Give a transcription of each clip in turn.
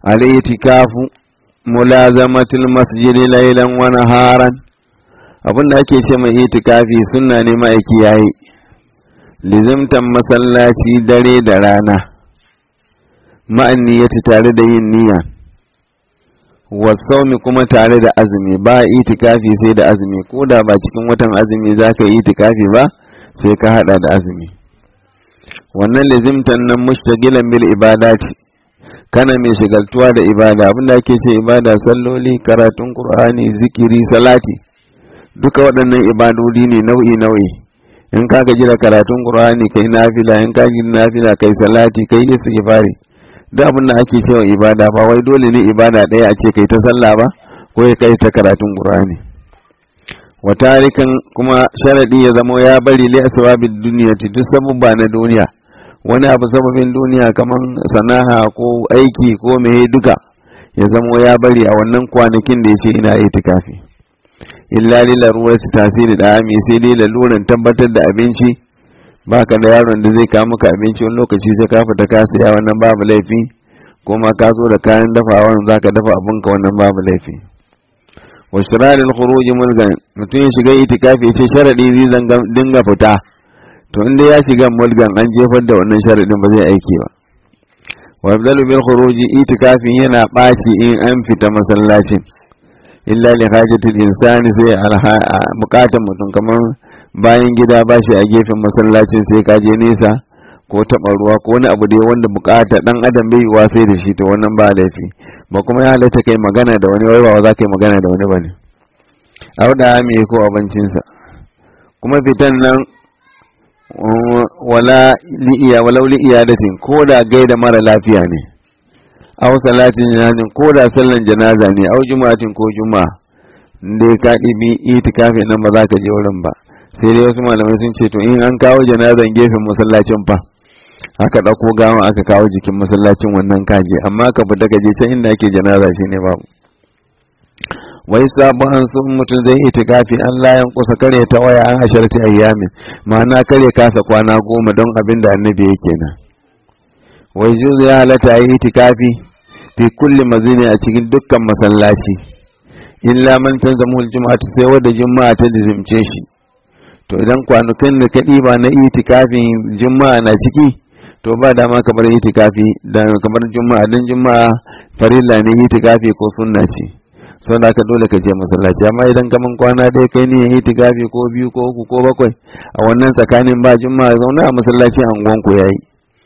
al-itikafu mulazamatul masjidi laylan wa naharan abinda ake ce mai itikafi sunna ne ma'aiki yayi lizimtan masallaci dare da rana ma'an niyyati tare da yin niyya wasaumi kuma tare da azumi ba itikafi sai da azumi ko da ba cikin watan azumi za ka yi itikafi ba sai ka hada da azumi wannan lizimtan nan mushtagilan bil ibadati kana mai shigaltuwa da ibada abinda ake ce ibada salloli karatun qur'ani zikiri salati duka waɗannan ibadodi ne nau'i nau'i in ka gaji da karatun qur'ani kai nafila in ka gaji nafila kai salati kai istighfari duk abin da ake cewa ibada ba wai dole ne ibada ɗaya a ce kai ta sallah ba ko ya kai ta karatun qur'ani wa tarikan kuma sharadi ya zamo ya bari li asbabid dunyati duk sabubba na duniya wani abu sababin duniya kamar sana'a ko aiki ko meye duka ya zamo ya bari a wannan kwanakin da ya ce ina itikafi illa li larurati tasiri da ami sai dai laluran tabbatar da abinci baka da yaron da zai kawo maka abinci wani lokaci sai ka fita ka siya wannan babu laifi ko ma ka zo da kayan dafawa zaka dafa abinka wannan babu laifi wa shirarin khuruj mulgan mutum ya shiga itikafi ya ce sharadi zai dinga fita to inda ya shiga mulgan an jefar da wannan sharadin ba zai aiki ba wa yabdalu bil khuruj itikafi yana baci in an fita masallacin illa li hajatil insani sai bukatan mutum kamar bayan gida ba shi a gefen masallacin sai ka je nesa ko taɓa ruwa ko wani abu dai wanda bukata dan adam bai yiwa sai da shi to wannan ba laifi ba kuma ya halatta kai magana da wani wai ba za ka yi magana da wani bane auda me ko abincinsa kuma fitan nan wala li'iya walau li'iyadatin ko da gaida mara lafiya ne aw salatin janazin ko da sallan janaza ne aw juma'atin ko juma'a inda ka ɗibi itikafi nan ba za ka je wurin ba sai dai wasu malamai sun ce to in an kawo janazan gefen masallacin fa aka ɗauko gawa aka kawo jikin masallacin wannan kaje amma ka fita ka je can inda ake janaza shine babu wai sabu an sun mutum zai itikafi an layan kusa kare ta waya an asharti ayyamin ma'ana kare kasa kwana goma don abin da annabi yake nan wai juzu ya halatta yi itikafi fi kulli mazini a cikin dukkan masallaci illa man tanzamu aljum'atu sai wanda juma'a ta dizimce shi to idan kwanukan da ka ɗiba na itikafin juma'a na ciki to ba dama kamar itikafi da kamar juma'a dan juma'a farilla ne itikafi ko sunna ce sau da ka dole ka je masallaci amma idan kaman kwana dai kai ne itikafi ko biyu ko uku ko bakwai a wannan tsakanin ba juma'a zauna a masallacin anguwan ku yayi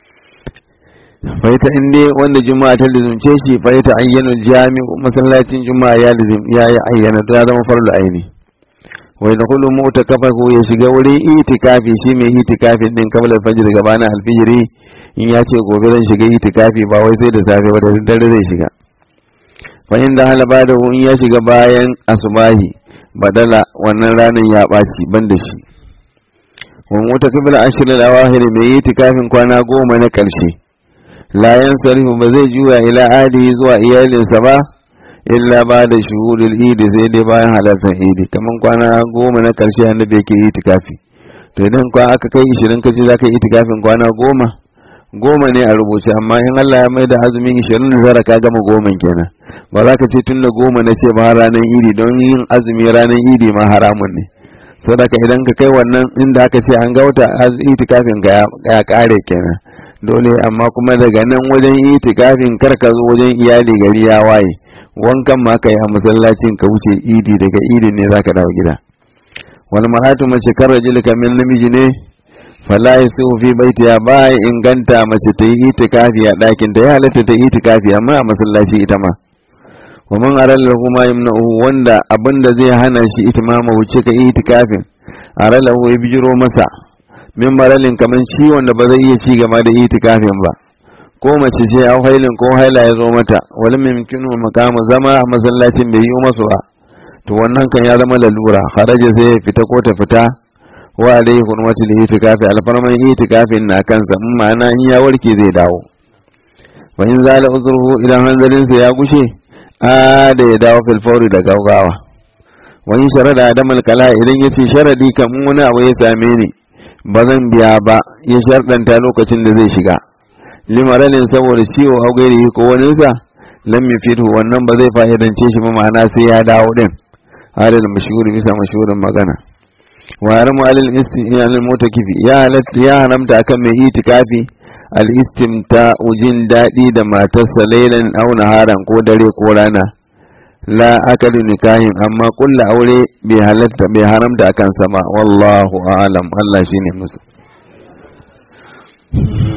faita in dai wanda juma'a ta lizumce shi faita ayyana jami'u masallacin juma'a ya lizum ya yi ayyana ya zama farlu aini wai da kullu mota kafa ko ya shiga wurin itikafi shi mai itikafi din kabla fajr gabana alfijiri in ya ce gobe zan shiga itikafi ba wai sai da safe ba da dare zai shiga fa inda hala ba da in ya shiga bayan asubahi badala wannan ranar ya ɓaci ban da shi wa mota kabla ashirin awahir mai itikafin kwana goma na ƙarshe la yansarifu ba zai juya ila adi zuwa iyalinsa ba illa ba da shuhudul idi sai dai bayan halartar idi kaman kwana goma na karshe annabi yake itikafi to idan kwa aka kai ishirin kace za ka yi itikafin kwana goma goma ne a rubuce amma in Allah ya maida azumin ishirin da zara ka gama goma kenan ba za ka ce tun da goma na ce ba ranar idi don yin azumi ranar idi ma haramun ne sadaka idan ka kai wannan inda aka ce an ga wata itikafin ka ya kare kenan dole amma kuma daga nan wajen itikafin kar ka zo wajen iyali gari ya waye wankan ma ka yi a masallacin ka wuce idi daga idin ne zaka dawo gida wal maratu mace kar rajul kamil namiji ne fala yasu fi baitiya ba inganta mace ta yi itikafi a ɗakin ta ya halatta ta yi itikafi amma a masallaci ita ma wa man aralla kuma yamna'u wanda abinda zai hana shi itimama wuce ka itikafin aralla ya bijiro masa min maralin kamar ciwon da ba zai iya ci gaba da itikafin ba ko mace ce a hailin ko haila ya zo mata wani mimkinu makamu zama a masallacin bai yi masu ba to wannan kan ya zama lalura haraja sai ya fita ko ta fita wa alaihi hurmati da itikafi alfarman itikafin na kansa in ma'ana in ya warke zai dawo wa in zala uzurhu idan hanzarinsa ya gushe a da ya dawo filfauri da gaugawa wa in sharada adamal kala idan ya ce sharadi kamun wani abu ya same ni ba zan biya ba ya sharɗanta lokacin da zai shiga limaralin saboda ciwo a gairi ko waninsa lam yufidhu wannan ba zai fa'idance shi ba ma'ana sai ya dawo din halal mashhuri bisa mashhurin magana wa haramu alal isti'an al mutakifi ya halatta ya haramta akan mai itikafi al istimta ujin dadi da matarsa lailan aw naharan ko dare ko rana la akadu nikahin amma kulla aure bai halatta bai haramta akan sama wallahu a'lam Allah shine musu